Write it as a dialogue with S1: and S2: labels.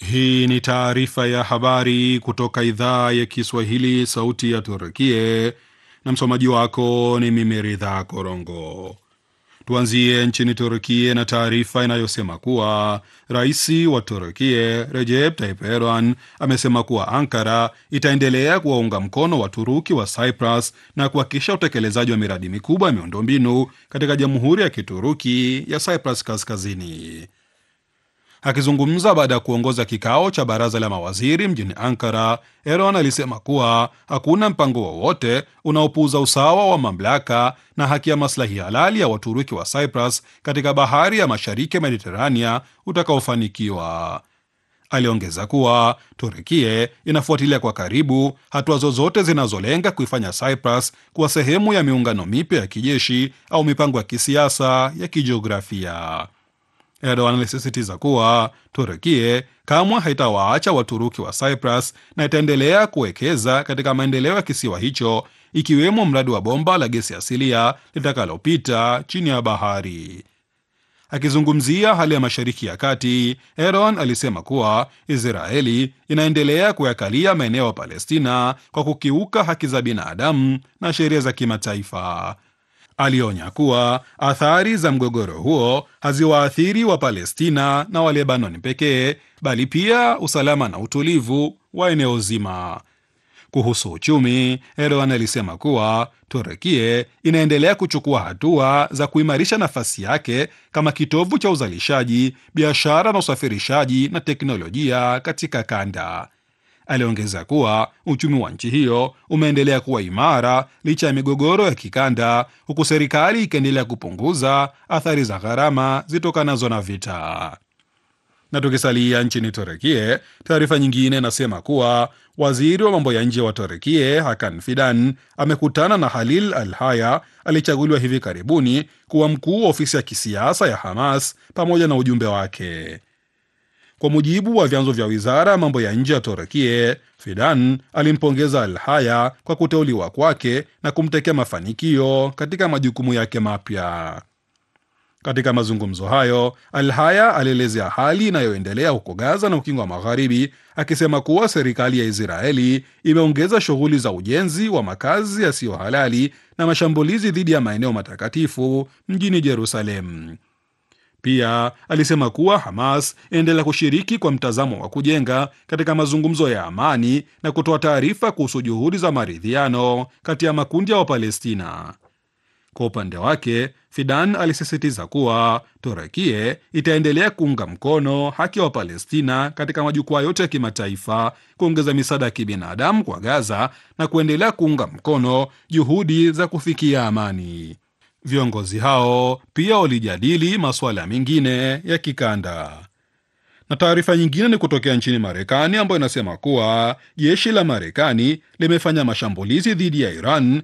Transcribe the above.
S1: Hii ni taarifa ya habari kutoka idhaa ya Kiswahili, sauti ya Turkie, na msomaji wako ni mimi Ridha Korongo. Tuanzie nchini Turkie na taarifa inayosema kuwa rais wa Turkie Recep Tayyip Erdogan amesema kuwa Ankara itaendelea kuwaunga mkono Waturuki wa Cyprus na kuhakikisha utekelezaji wa miradi mikubwa ya miundombinu katika jamhuri ya Kituruki ya Cyprus Kaskazini. Akizungumza baada ya kuongoza kikao cha baraza la mawaziri mjini Ankara, Erdogan alisema kuwa hakuna mpango wowote unaopuuza usawa wa mamlaka na haki ya maslahi halali ya Waturuki wa Cyprus katika bahari ya mashariki ya Mediterania utakaofanikiwa. Aliongeza kuwa Turkie inafuatilia kwa karibu hatua zozote zinazolenga kuifanya Cyprus kuwa sehemu ya miungano mipya ya kijeshi au mipango ya kisiasa ya kijiografia. Erdogan alisisitiza kuwa Turkie kamwe haitawaacha Waturuki wa Cyprus na itaendelea kuwekeza katika maendeleo ya kisiwa hicho ikiwemo mradi wa bomba la gesi asilia litakalopita chini ya bahari. Akizungumzia hali ya Mashariki ya Kati, Erdogan alisema kuwa Israeli inaendelea kuyakalia maeneo ya Palestina kwa kukiuka haki za binadamu na sheria za kimataifa. Alionya kuwa athari za mgogoro huo haziwaathiri wa Palestina na wa Lebanon pekee bali pia usalama na utulivu wa eneo zima. Kuhusu uchumi, Erdogan alisema kuwa Turkie inaendelea kuchukua hatua za kuimarisha nafasi yake kama kitovu cha uzalishaji, biashara na usafirishaji na teknolojia katika kanda. Aliongeza kuwa uchumi wa nchi hiyo umeendelea kuwa imara licha ya migogoro ya kikanda, huku serikali ikiendelea kupunguza athari za gharama zitokanazo na vita. Na tukisalia nchini Turekie, taarifa nyingine inasema kuwa waziri wa mambo ya nje wa Turekie Hakan Fidan amekutana na Halil Al Haya aliyechaguliwa hivi karibuni kuwa mkuu wa ofisi ya kisiasa ya Hamas pamoja na ujumbe wake. Kwa mujibu wa vyanzo vya wizara ya mambo ya nje ya Turekie, Fidan alimpongeza Al Haya kwa kuteuliwa kwake na kumtekea mafanikio katika majukumu yake mapya. Katika mazungumzo hayo, Al Haya alielezea hali inayoendelea huko Gaza na Ukingo wa Magharibi, akisema kuwa serikali ya Israeli imeongeza shughuli za ujenzi wa makazi yasiyo halali na mashambulizi dhidi ya maeneo matakatifu mjini Jerusalem. Pia alisema kuwa Hamas inaendelea kushiriki kwa mtazamo wa kujenga katika mazungumzo ya amani na kutoa taarifa kuhusu juhudi za maridhiano kati ya makundi ya Wapalestina. Kwa upande wake, Fidan alisisitiza kuwa Turekie itaendelea kuunga mkono haki ya Wapalestina katika majukwaa yote ya kimataifa, kuongeza misaada ya kibinadamu kwa Gaza na kuendelea kuunga mkono juhudi za kufikia amani. Viongozi hao pia walijadili masuala mengine ya kikanda. Na taarifa nyingine ni kutokea nchini Marekani ambayo inasema kuwa jeshi la Marekani limefanya mashambulizi dhidi ya Iran